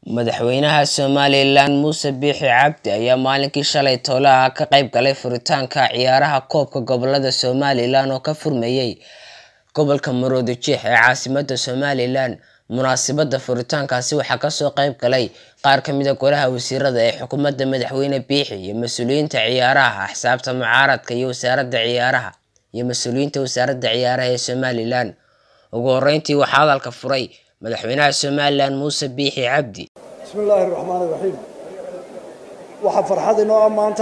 Madaxweynaha Somalilan Muuse Biixi Cabdi ayaa maalinkii shalay Toolaha ka qayb galay furitaanka ciyaaraha Koobka Gobollada Somalilan oo ka furmayay gobolka Maroodijeex ee caasimadda Somalilan. Munaasabadda furitaankaasi waxaa kasoo qayb galay qaar ka mid ah Golaha Wasiirada ee xukuumadda Madaxweyne Biixi iyo mas'uuliyiinta ciyaaraha, axsaabta mucaaradka iyo wasaaradda ciyaaraha iyo mas'uuliyiinta wasaaradda ciyaaraha ee Somalilan. Ugu horreyntii waxaa hadalka furay Madaxweynaha Somalilan Muuse Biixi Cabdi. bismi illaahi raxmaan iraxiim waxaa farxad inoo ah maanta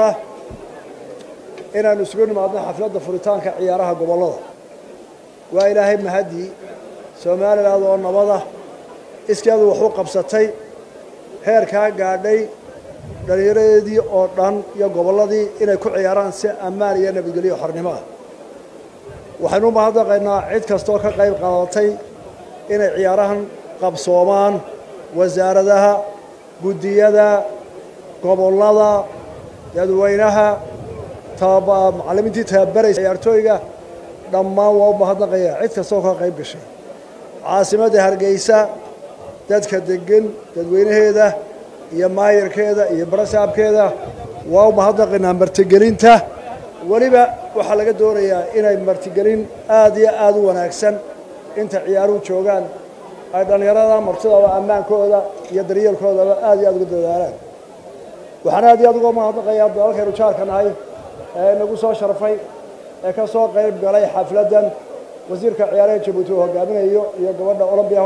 inaanu isugu nimaadno xafladda furitaanka ciyaaraha gobollada waa ilaahay mahadii somaliland oo nabada iskeedu wax u qabsatay heerkaa gaadhay dhallinyaradeedii oo dhan iyo gobolladii inay ku ciyaaraan si ammaan iyo nabadgelyo xornimo ah waxaynu u mahadnaqaynaa cid kastooo ka qayb qaadatay inay ciyaarahan qabsoomaan wasaaradaha guddiyada gobollada dadweynaha macallimiintii tababaraysa ciyaartooyga dhammaan waa u mahadnaqaya cid kastooo ka qayb gashay caasimadda hargeysa dadka degan dadweynaheeda iyo maayarkeeda iyo barasaabkeeda waa u mahadnaqaynaa martigelinta weliba waxaa laga doonayaa inay martigelin aada iyo aada u wanaagsan inta ciyaaruhu joogaan ay dhallinyarada martidaba ammaankooda iyo daryeelkoodaba aad iyo aad uga dadaalaan waxaan aad iyo aad uga mahadnaqayaa dalalkaynu jaarka nahay ee nagu soo sharfay ee ka soo qayb galay xafladdan wasiirka ciyaaraha jabuuti uu hogaaminayo iyo gabadha olombiya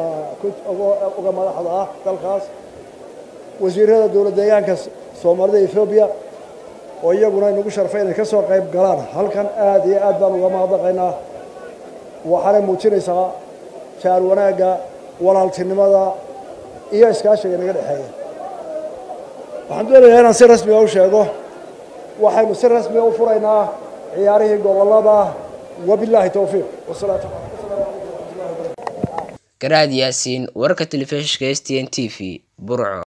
uga madaxda ah dalkaas wasiirada dowlad deegaanka soomaalida ethoobiya oo iyaguna inagu sharfay inay ka soo qayb galaan halkan aad iyo aad baan uga mahadnaqaynaa waxaanay muujinaysaa jaar wanaagga walaaltinimada iyo iskaashiga inaga dhexeeya waxaan doonayaa inaan si rasmiga u sheego waxaynu si rasmiga u furaynaa ciyaarihii gobollada wabilaahi towfiiq wasalaatu Garaad Yaasiin wararka telefishinka STN TV Burco